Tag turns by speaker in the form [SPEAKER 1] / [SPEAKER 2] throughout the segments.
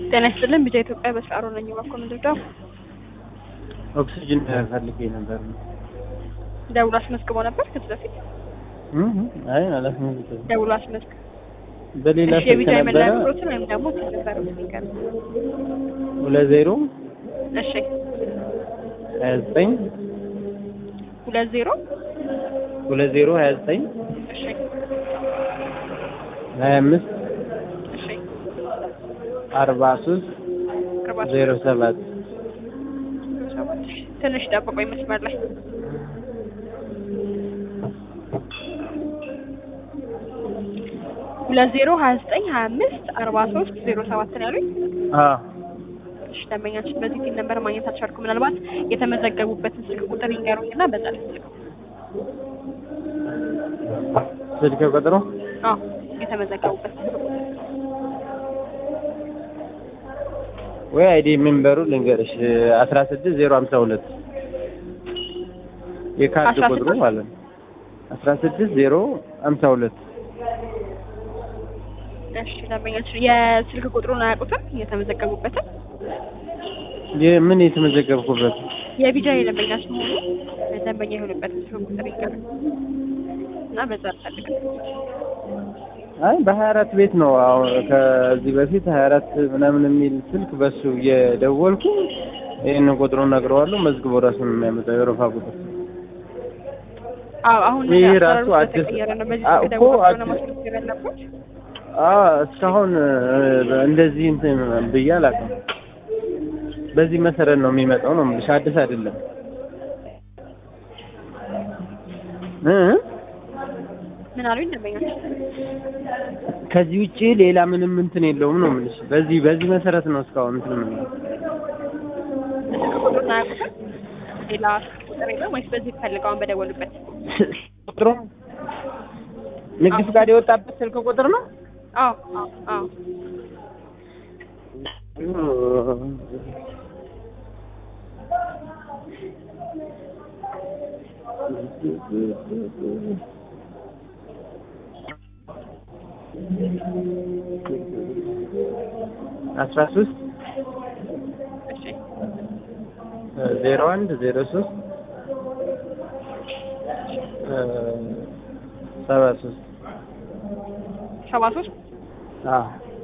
[SPEAKER 1] ጤና ይስጥልን ቢጃ ኢትዮጵያ በስራሮ ነኝ ባኮ ምንድነው
[SPEAKER 2] ኦክሲጅን ፈልጌ ነበር።
[SPEAKER 1] ደውሎ አስመዝግቦ ነበር ከዚህ በፊት
[SPEAKER 2] እህ አይ አላስመዘገብኩም።
[SPEAKER 1] ደውሎ አስመዝግ
[SPEAKER 2] በሌላ
[SPEAKER 1] እሺ
[SPEAKER 2] ስልክ
[SPEAKER 1] የቢጃ የመለያ
[SPEAKER 2] ነበረ
[SPEAKER 1] ቁጥሮችን ወይም ደግሞ ነበር ሲቀር
[SPEAKER 2] ሁለት ዜሮ
[SPEAKER 1] እሺ
[SPEAKER 2] ሀያ ዘጠኝ
[SPEAKER 1] ሁለት ዜሮ
[SPEAKER 2] ሁለት ዜሮ ሀያ ዘጠኝ
[SPEAKER 1] እሺ
[SPEAKER 2] ሀያ አምስት
[SPEAKER 1] እሺ
[SPEAKER 2] አርባ ሶስት
[SPEAKER 1] አርባ
[SPEAKER 2] ዜሮ ሰባት
[SPEAKER 1] ሰባት እሺ ትንሽ ጠብቆኝ መስመር ላይ ሁለት ዜሮ ሀያ ዘጠኝ ሀያ አምስት አርባ ሶስት ዜሮ ሰባት ነው ያሉኝ
[SPEAKER 2] አዎ
[SPEAKER 1] እሺ ደንበኛችን በዚህ ቲም ነበር ማግኘት አልቻልኩም ምናልባት የተመዘገቡበትን ስልክ ቁጥር ይንገሩኝና በዛ ልስልከው
[SPEAKER 2] ስልክ ቁጥሩ
[SPEAKER 1] አዎ የተመዘገቡበት ስልክ ቁጥር
[SPEAKER 2] ወይ አይዲ ሜምበሩ ልንገርሽ አስራ ስድስት ዜሮ ሀምሳ ሁለት የካርድ
[SPEAKER 1] አስራ
[SPEAKER 2] ቁጥሩ
[SPEAKER 1] ስድስት?
[SPEAKER 2] ማለት ነው አስራ ስድስት ዜሮ ሀምሳ ሁለት
[SPEAKER 1] እሺ ደንበኛችን የስልክ ቁጥሩን አያውቁትም የተመዘገቡበትን
[SPEAKER 2] ምን የተመዘገብኩበት
[SPEAKER 1] የቢጃ የደንበኛችን ሆኑ ደንበኛ የሆኑበትን ስልክ ቁጥር ይንገሩኝ እና በዛ ልፈልግ
[SPEAKER 2] አይ በሀያ አራት ቤት ነው አሁን ከዚህ በፊት ሀያ አራት ምናምን የሚል ስልክ በሱ እየደወልኩ ይህንን ቁጥሩን ነግረዋለሁ መዝግቦ ራሱን የሚያመጣው የወረፋ ቁጥር
[SPEAKER 1] አዎ አሁን
[SPEAKER 2] ይህ
[SPEAKER 1] አሰራሩ
[SPEAKER 2] ራሱ አዲስ-
[SPEAKER 1] ስለተቀየረ ነው በዚህ
[SPEAKER 2] አ-
[SPEAKER 1] ስልክ
[SPEAKER 2] እኮ
[SPEAKER 1] ደውለው
[SPEAKER 2] አዲስ-
[SPEAKER 1] ማስመዝገብ ያለበት
[SPEAKER 2] አዎ እስካሁን እ፣ እንደዚህ እንትን ብዬ አላውቅም በዚህ መሰረት ነው የሚመጣው ነው የምልሽ አዲስ አይደለም እ
[SPEAKER 1] ምን አሉኝ ደንበኛችን
[SPEAKER 2] ከዚህ ውጪ ሌላ ምንም እንትን የለውም ነው የምልሽ በዚህ በዚህ መሰረት ነው እስካሁን እንትን የምንለው
[SPEAKER 1] ስልክ ቁጥሩን አያውቁትም ሌላ ስልክ ቁጥር የለም ወይስ በዚህ ፈልገውን በደወሉበት
[SPEAKER 2] ቁጥሩ ንግድ ፍቃድ የወጣበት ስልክ ቁጥር ነው
[SPEAKER 1] አዎ አዎ አዎ
[SPEAKER 2] አስራ ሶስት
[SPEAKER 1] እሺ
[SPEAKER 2] ዜሮ አንድ ዜሮ ሶስት ሰባ ሶስት
[SPEAKER 1] ሰባ ሶስት
[SPEAKER 2] አዎ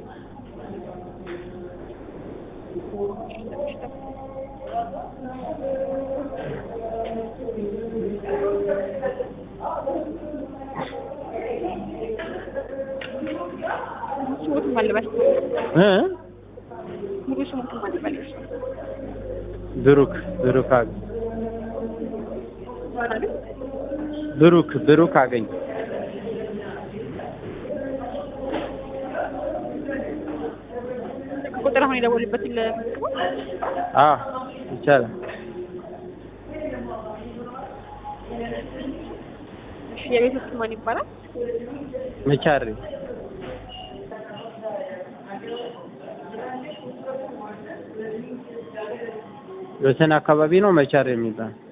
[SPEAKER 1] ስሙትም አልበል
[SPEAKER 2] እ
[SPEAKER 1] ሙሉ ስሙትም አልበል
[SPEAKER 2] ብሩክ ብሩክ አገኝ
[SPEAKER 1] ምን አሉኝ
[SPEAKER 2] ብሩክ ብሩክ አገኝ
[SPEAKER 1] ስልክ ቁጥር አሁን የደወሉበትን ለመዝግበው
[SPEAKER 2] አዎ ይቻላል
[SPEAKER 1] እሺ የቤት ውስጥ ማን ይባላል
[SPEAKER 2] መቻሬ ወሰን አካባቢ ነው መቻሬ የሚባል